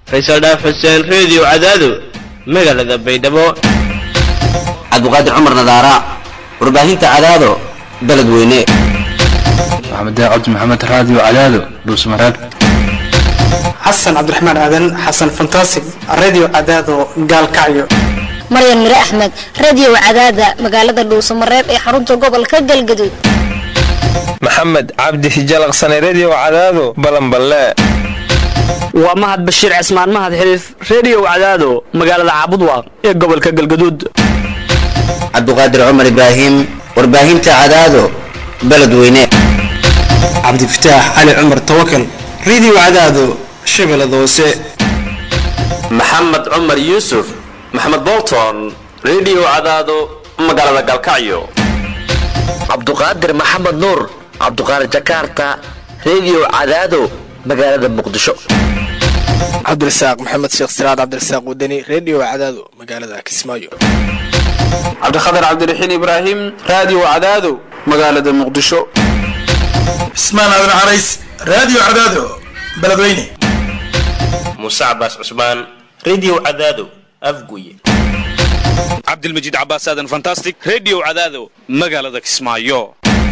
faysal dhaaf xuseen reediyo cadaado magaalada baydhabo cabdiqaadir cumar nadaara warbaahinta cadaado beledweyne maxamed cabdi maxamed raadiyo cadaado dhuusmareeb xasan cabdiraxmaan aadan xasan fantasig radio cadaado gaalkacyo maryan mire axmed radio cadaada magaalada dhuusamareeb ee xarunta gobolka galgaduud maxamed cabdi hijalaqsane redio cadaado balanballe waa mahad bashiir cismaan mahad xiriif redio cadaado magaalada caabudwaaq ee gobolka galgaduud cabdiqaadir cumar ibraahim warbaahinta cadaado beledweyne cabdifataax cali cumar tawakal radio cadaado shabeellada hoose maxamed cumar yuusuf maxamed bolton redio cadaado magaalada galkacyo cabduqaadir maxamed nuur cabduqaadir jakarta redio cadaado magaalada muqdisho cabdirasaaq maxamed sheekh siraad cabdirasaaq wadani redio cadaado magaalada kismaayo cabdikhatar cabdiraxiin ibraahim radio cadaado magaalada muqdisho cismaan aadan carays radio cadaado beledweyne muuse cabaas cusmaan redio cadaado afguye cabdilmajiid cabaas aadan fantastic redio cadaado magaalada kismaayo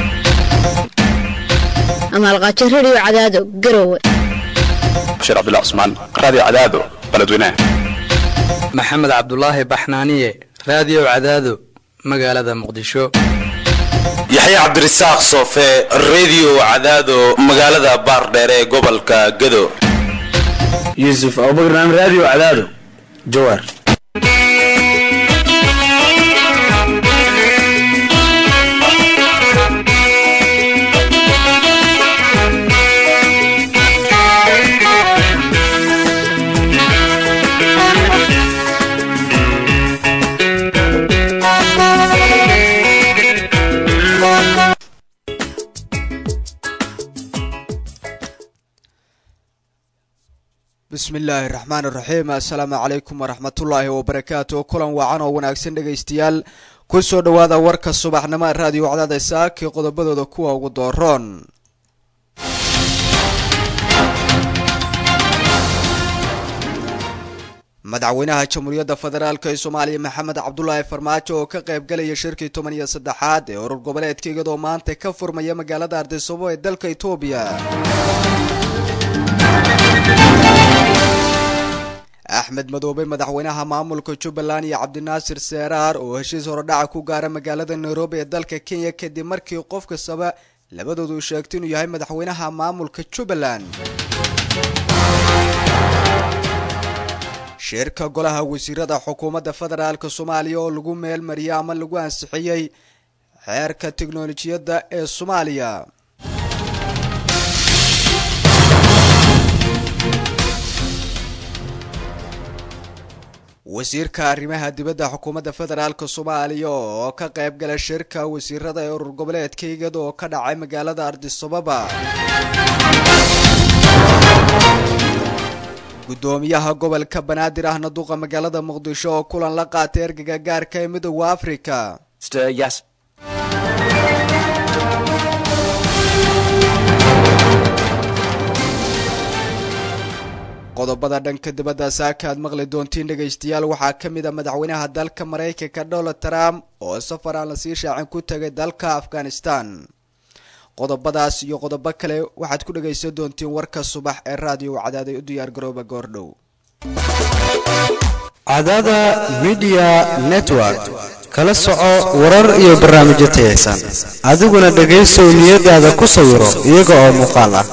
amaalqaajo redio cadaado garowe bashiir cabdullah cusmaan radio cadaado beledweyne maxamed cabdulaahi baxnaaniye radio cadaado magaalada muqdisho yaxye cabdirasaaq soofe redio cadaado magaalada baardheer ee gobolka gado yuusuf abubakar radio cadaado jawaar bismi illaahi raxmaan iraxiim assalaamu calaykum waraxmatullaahi wabarakaatu kulan waacan oo wanaagsan dhegaystayaal kusoo dhowaada warka subaxnimo raadiyo cadaada saakii qodobadooda kuwa ugu dooroon madaxweynaha jamhuuriyadda federaalk ee soomaaliya maxamed cabdulaahi farmaajo oo ka qaybgalaya shirkii toban iyo saddexaad ee urur goboleedka iyadoo maanta ka furmaya magaalada ardisabo ee dalka etoobiya axmed madoobe madaxweynaha maamulka jubbaland iyo cabdinaasir seeraar oo heshiis horodhaca ku gaara magaalada nairobi ee dalka kenya kadib markii qof kastaba labadoodu sheegto inuu yahay madaxweynaha maamulka jubbaland shirka golaha wasiirada xukuumadda federaalk soomaaliya oo lagu meel mariyay ama lagu ansixiyey xeerka tiknolojiyadda ee soomaaliya wasiirka arrimaha dibadda xukuumadda federaalk soomaaliya oo ka qayb gala shirka wasiirada ee urur goboleedka iyada oo ka dhacay magaalada ardisababa gudoomiyaha gobolka banaadir ahna duqa magaalada muqdisho oo kulan la qaatay ergaga gaarka ee midooda africa qodobada dhanka dibadda saaka aad maqli doontiin dhegaystayaal waxaa ka mid a madaxweynaha dalka maraykanka donald trump oo safar aan lasii shaacin ku tagay dalka afghanistan qodobadaas iyo qodobo kale waxaad ku dhagaysan doontiin warka subax ee raadiyo cadaaday u diyaar garooba goordhow cadaada midiya network kala soco warar iyo barnaamijyo tayaysan adiguna dhegaysow niyadaada ku sawiro iyaga oo muuqaal ah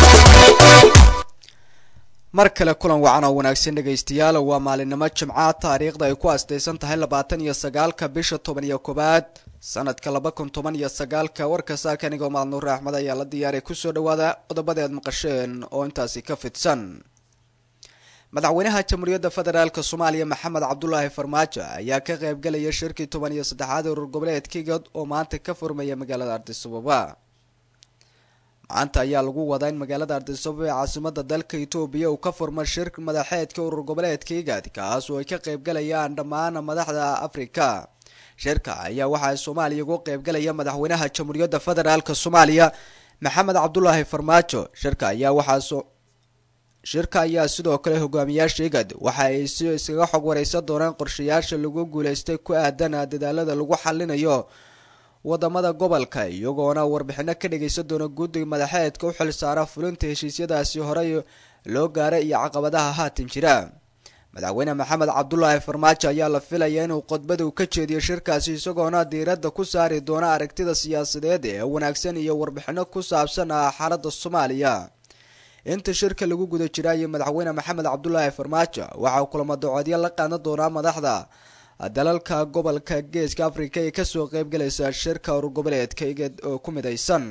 mar kale kulan wacan oo wanaagsan dhegaystayaal waa maalinimo jimca taariikhda ay ku astaysan tahay labaatan iyo sagaalka bisha toban iyo koobaad sanadka laba kun toban iyo sagaalka warka saaka anigoo maalnuur axmed ayaa la diyaaray kusoo dhawaada qodobada aad maqasheen oo intaasi ka fidsan madaxweynaha jamhuuriyadda federaalk soomaaliya maxamed cabdulaahi farmaajo ayaa ka qaybgalaya shirkii toban iyo saddexaad urur goboleedka igad oo maanta ka furmaya magaalada ardisababa maanta ayaa lagu wadaa in magaalada ardisababa ee caasimada dalka etoobiya uu ka furmo shir madaxeedka urur goboleedka igad kaas oo ay ka qaybgalayaan dhammaan madaxda afrika shirka ayaa waxaa soomaaliya ugu qaybgalaya madaxweynaha jamhuuriyadda federaalk soomaaliya maxamed cabdulaahi farmaajo shirka ayaa waxaa shirka ayaa sidoo kale hogaamiyaasha igad waxa ay si iskaga xog wareysan doonaan qorshayaasha lagu guuleystay ku aadan dadaalada lagu xalinayo wadamada gobolka iyagoona warbixino ka dhageysan doona guddiga madaxeedka u xilsaara fulinta heshiisyadaasi horey loo gaaray iyo caqabadaha haatan jira madaxweyne maxamed cabdulaahi farmaajo ayaa la filaya inuu khudbadu ka jeediyo shirkaasi isagoona diiradda ku saari doona aragtida siyaasadeed ee wanaagsan iyo warbixino ku saabsan xaalada soomaaliya inta shirka lagu guda jiraayo madaxweyne maxamed cabdulaahi farmaajo waxauu kulamo docoodyo la qaadan doonaa madaxda dalalka gobolka geeska africa ee kasoo qeybgalaysa shirka urgoboleedka igad oo ku midaysan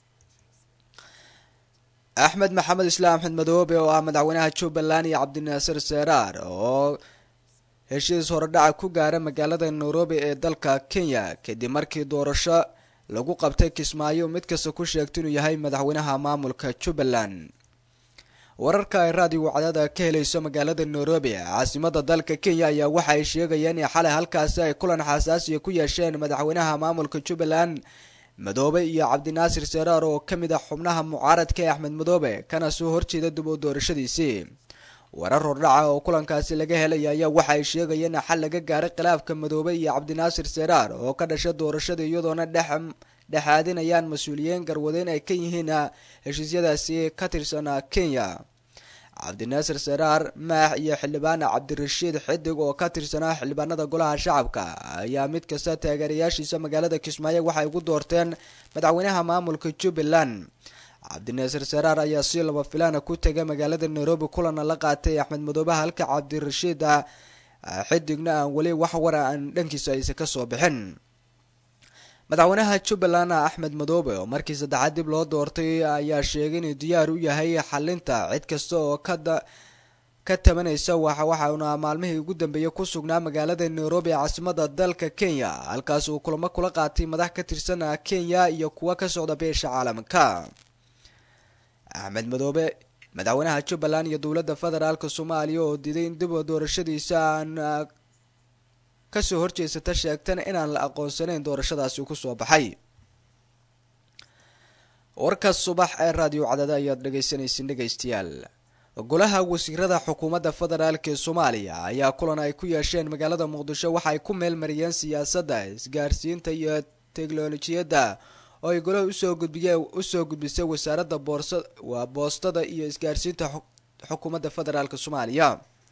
axmed maxamed islaam axmed madoobe oo ah madaxweynaha jubbaland iyo cabdinaasir seeraar oo heshiis horedhaca ku gaara magaalada nairobi ee dalka kenya kadib markii doorasho lagu qabtay kismaayo mid kasta ku sheegta inuu yahay madaxweynaha maamulka jubbaland wararka ay raadiyo cadaada ka helayso magaalada nairobi caasimada dalka kenya ayaa waxa ay sheegayeen in xalay halkaasi ay kulan xasaasiya ku yeesheen madaxweynaha maamulka jubbaland madoobe iyo cabdinaasir seraar oo ka mid ah xubnaha mucaaradka ee axmed madoobe kana soo horjeeda dib u doorashadiisii warar hordhaca oo kulankaasi laga helaya ayaa waxa ay sheegayeen in xal laga gaaray khilaafka madoobe iyo cabdinaasir seraar oo ka dhasha doorashada iyadoona dhex dhexaadinayaan mas-uuliyiin garwadeyn ay ka yihiin heshiisyadaasi ka tirsan kenya cabdinaasir seraar maax iyo xildhibaan cabdirashiid xidig oo ka tirsanaa xildhibaanada golaha shacabka ayaa mid kasta taageerayaashiisa magaalada kismaayo waxay ugu doorteen madaxweynaha maamulka jubbaland cabdinaasir seraar ayaa si laba filaana ku tegay magaalada nairobi kulana la qaatay axmed madoobe halka cabdirashiid xidigna aan weli wax wara aan dhankiisa aysa kasoo bixin madaxweynaha jubbaland axmed madoobe oo markii saddexaad dib loo doortay ayaa sheegay inuu diyaar u yahay xalinta cid kasta oo kada ka tabanaysa waxa waxauna maalmihii ugu dambeeyay ku sugnaa magaalada nairobi ee caasimada dalka kenya halkaas uu kulamo kula qaatay madax ka tirsan kenya iyo kuwa ka socda beesha caalamka axmed madoobe madaxweynaha jubbaland iyo dowladda federaalk soomaaliya oo diiday in dib doorashadiisa aan kasoo horjeesata sheegtana inaan la aqoonsanayn doorashadaasi kusoo baxay warka subax ee raadiyo cadada ayaad dhegeysanaysin dhegeystayaal golaha wasiirada xukuumadda federaalk ee soomaaliya ayaa kulan ay ku yeesheen magaalada muqdisho waxa ay ku meelmariyeen siyaasadda isgaarsiinta iyo teknolojiyadda oo ay golaha usoo gudbiye usoo gudbisay wasaaradda boorsa waa boostada iyo isgaarsiinta xukuumadda federaalk soomaaliya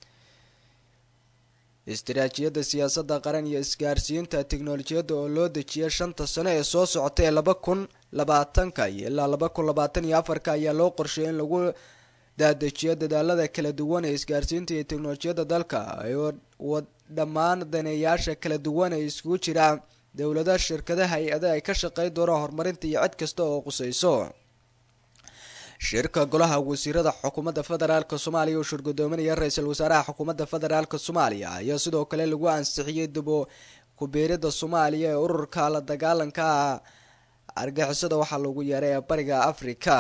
istiraatiijiyadda siyaasadda qaran iyo isgaarsiinta teknolojiyadda oo loo dejiyay shanta sano ee soo socota ee laba kun labaatanka iyo ilaa laba kun labaatan iyo afarka ayaa loo qorsheeyay in lagu daadejiyo dadaalada kala duwan ee isgaarsiinta iyo teknolojiyadda dalka oo dhammaan daneeyaasha kala duwan ee iskugu jira dowlada shirkadaha hay-ada ay ka shaqeyn doonaan horumarinta iyo cid kasta oo qusayso shirka golaha wasiirada xukuumadda federaalk soomaaliya oo shirgudoominaya ra-iisul wasaaraha xukuumadda federaalk soomaaliya ayaa sidoo kale lagu ansixiyey dibo ku-biirida soomaaliya ee ururka la dagaalanka argixisada waxaa lagu yeeray ee bariga africa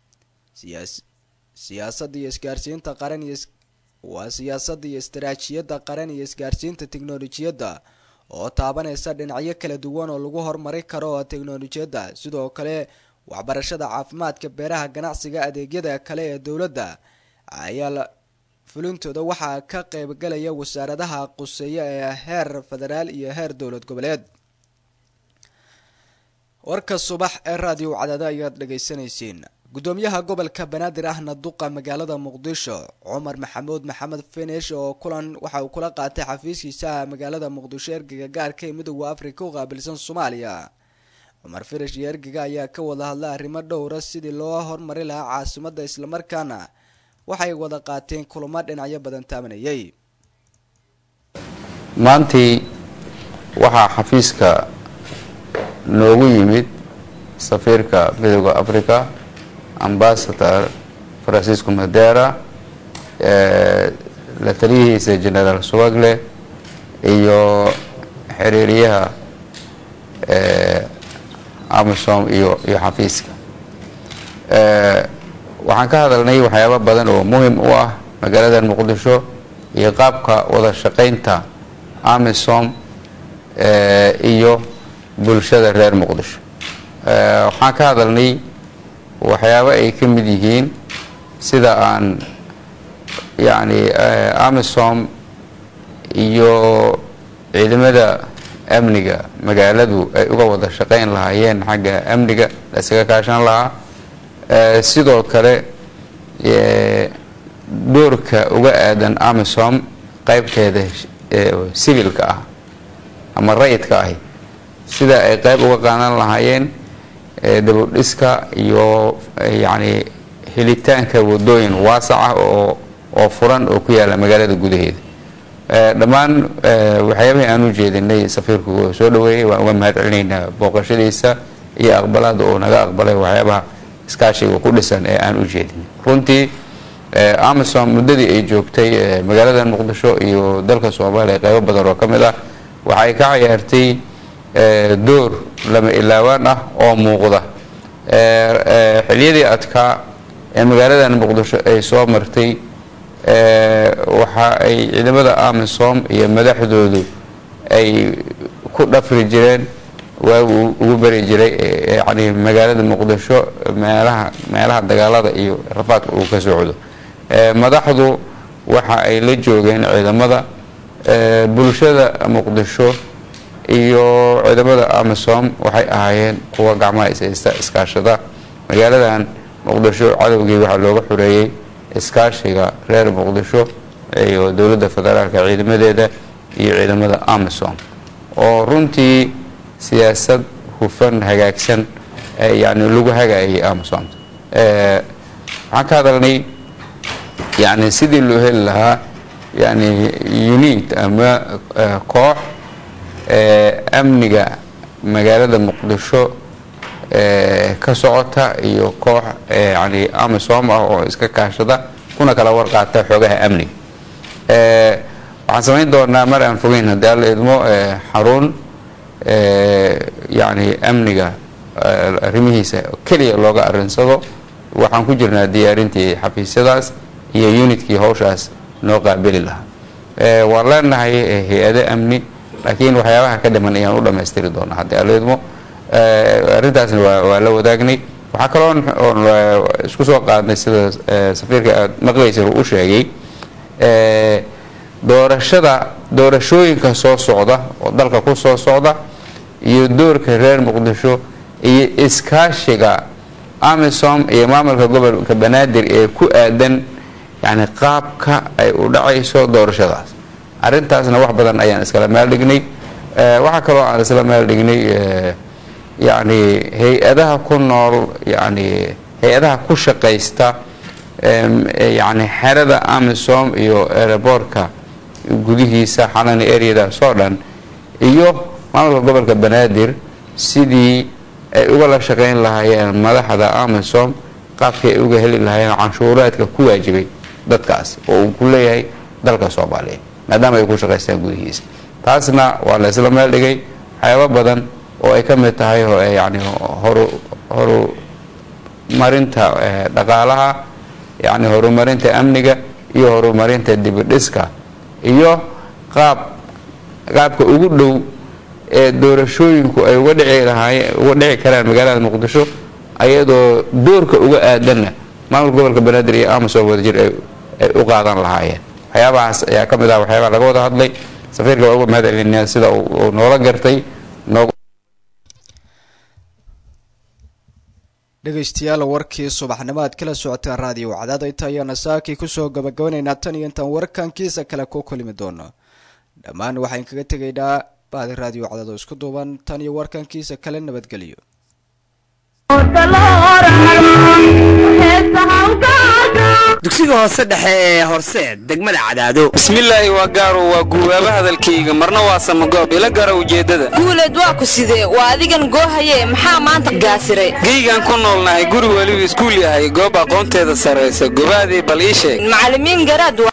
siyaasadda iyo isgaarsiinta qaran iyo waa siyaasadda iyo istaraatiijiyadda qaran iyo isgaarsiinta teknolojiyadda oo taabanaysa dhinacyo kala duwan oo lagu horumari karo teknolojiyadda sidoo kale waxbarashada caafimaadka beeraha ganacsiga adeegyada kale ee dowladda ayaa la fulintooda waxaa ka qeybgalaya wasaaradaha quseeya ee heer federaal iyo heer dowlad goboleed warka subax ee raadiyo cadaada ayaad dhegeysanaysiin gudoomiyaha gobolka banaadir ahna duqa magaalada muqdisho cumar maxamuud maxamed finish oo kulan waxa uu kula qaatay xafiiskiisa magaalada muqdisho ergeyga gaarka ee midooda africa u qaabilsan soomaaliya cumar finish iyo ergeyga ayaa ka wada hadlay arrimo dhowra sidii loo hormari lahaa caasimada islamarkaana waxay wada qaateen kulamo dhinacyo badan taabanayay maantii waxaa xafiiska noogu yimid safiirka midooda africa ambasador francisco madera la taliyihiisa generaal suwagle iyo xiriiryaha amisom iyo iyo xafiiska waxaan ka hadalnay waxyaabo badan oo muhim u ah magaalada muqdisho iyo qaabka wada shaqaynta amisom iyo bulshada reer muqdisho waxaan ka hadalnay waxyaabo ay ka mid yihiin sida aan yacni amisom iyo ciidamada amniga magaaladu ay uga wada shaqayn lahaayeen xagga amniga la isaga kaashan lahaa sidoo kale doorka uga aadan amisom qaybteeda sibilka ah ama rayidka ahi sida ay qayb uga qaadan lahaayeen dabudhiska iyo yacni helitaanka wadooyin waasac ah oo oo furan oo ku yaala magaalada gudaheeda dhammaan waxyaabahii aan u jeedinay safiirku soo dhaweeyey waan uga mahad celinaynaa booqashadiisa iyo aqbalaada oo naga aqbalay waxyaabaha iskaashiga ku dhisan ee aan u jeedinay runtii amazon muddadii ay joogtay magaalada muqdisho iyo dalka soomaaliya qaybo badan oo ka mid ah waxay ka ciyaartay door lama ilaawaan ah oo muuqda xiliyadii adkaa ee magaaladan muqdisho ay soo martay waxa ay ciidamada amisom iyo madaxdoodu ay ku dhafri jireen waagu ugu beri jiray yani magaalada muqdisho meelaha meelaha dagaalada iyo rafaadka uu ka socdo madaxdu waxa ay la joogeen ciidamada bulshada muqdisho iyo ciidamada amisom waxay ahaayeen kuwa gacmaha ishaysta iskaashada magaaladan muqdisho cadowgii waxaa looga xoreeyey iskaashiga reer muqdisho iyo dowladda federaalka ciidamadeeda iyo ciidamada amisom oo runtii siyaasad hufan hagaagsan yani lagu hagaayay amisom waxaan ka hadalnay yani sidii loo heli lahaa yani unit ama koox amniga magaalada muqdisho ka socota iyo koox yani amisom ah oo iska kaashada kuna kala warqaata xoogaha amniga waxaan samayn doonaa mar aan fogeyn haddii alla idmo xarun yani amniga arrimihiisa keliya looga arinsado waxaan ku jirnaa diyaarintii xafiisyadaas iyo unitkii hawshaas noo qaabili lahaa waan leenahay hay-ado amni laakiin waxyaabaha ka dhiman ayaan u dhammaystiri doonaa haddii alla idmo arrintaasna waa la wadaagnay waxaa kaloo oon isku soo qaadnay sida safiirka aad maqlaysa u sheegay doorashada doorashooyinka soo socda oo dalka ku soo socda iyo doorka reer muqdisho iyo iskaashiga amisom iyo maamulka gobolka banaadir ee ku aadan yani qaabka ay u dhacayso doorashadaas arrintaasna wax badan ayaan iskala meel dhignay waxaa kaloo aan isla meel dhignay yani hay-adaha ku nool yani hay-adaha ku shaqaysta yani xerada amisom iyo erebortka gudihiisa xalani areadaas oo dhan iyo maamulka gobolka banaadir sidii ay ugala shaqayn lahaayeen madaxda amisom qaabkii ay uga heli lahaayeen canshuuraadka ku waajibay dadkaas oo uu ku leeyahay dalka soomaaliya maadaama ay ku shaqaystaan gudihiisa taasna waa la isla meel dhigay waxyaabo badan oo ay ka mid tahay yani horu horumarinta dhaqaalaha yani horumarinta amniga iyo horumarinta dibidhiska iyo qaab qaabka ugu dhow ee doorashooyinku ay uga dhici lahaayeen uga dhici karaan magaalada muqdisho ayadoo doorka uga aadanna maamulka gobolka banaadir iyo amisom wadajir ay u qaadan lahaayeen waxyaabahaas ayaa ka mid ah waxyaabaha laga wada hadlay safiirka waa uga mahad celinaya sida uu noola gartay noog dhegaystayaal warkii subaxnimo aad kala socoteen raadiyo wacdaad inta ayaana saakii kusoo gabagabanaynaa tan iyo intaan warkankiisa kale ku kulmi doono dhammaan waxaan kaga tegaynaa baadi raadiyo wacdaad oo isku duuban tan iyo warkankiisa kale nabadgelyo dugsiga hoose dhexe ee horseed degmada cadaado bismillaahi waa gaaro waa guubaaba hadalkayga marna waa samagoob ila gara ujeeddada guuleed waa ku sidee waa adigan goohaye maxaa maanta gaasiray geygaan ku noolnahay guri weliba iskuul yahay goob aqoonteeda sarraysa gobaadii bal ii sheeg macallimiin garaad